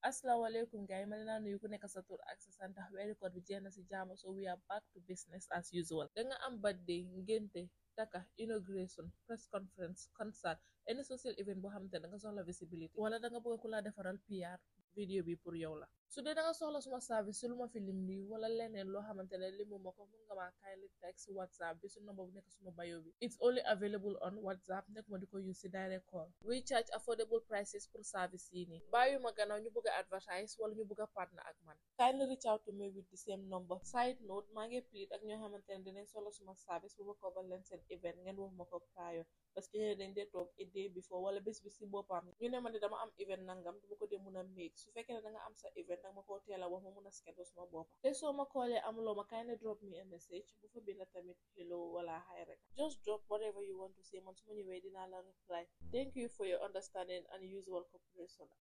asalaamaaleykum gars yi ma leen nuyu ku nekk sa tur ak sa sant weeri koor bi jeex na si jaama so we are back to business as usual da nga am birthday ngénte taka inauguration press conference concert any social event boo xamante ne da nga soxla visibility wala da nga bëgg ku la defaral PR vidéo bi pour yow la su dee da nga soxla suma service si lu ma fi lim nii wala leneen loo xamante ne limu ma ko mun nga maa kindly text whatsapp bi su number bu nekk suma bio bi it's only available on whatsapp nekk ma di ko use si direct call we charge affordable prices pour service yi nii bàyyi ma gannaaw ñu bëgg a advertise wala ñu bëgg a partner ak man kindly reach out to me with the same number side note maa ngi plead ak ñoo xamante ne dinañ soxla suma service bu ma cover leen seen event ngeen wax ma ko prior parce que ñeneen dañ dee toog a day before wala bés bi si boppam ñu ne ma ne dama am event nangam dama ko dee mun a make su fekkee ne da nga am sa event danga ma koo teel a wax ma mun a schedule suma boppa te soo ma koolee amuloo ma kindly drop me a message bu fa binda tamit hello wala hi rek just drop whatever you want to say man su ma ñëwee dinaa la reply thank you for your understanding and usual cooperation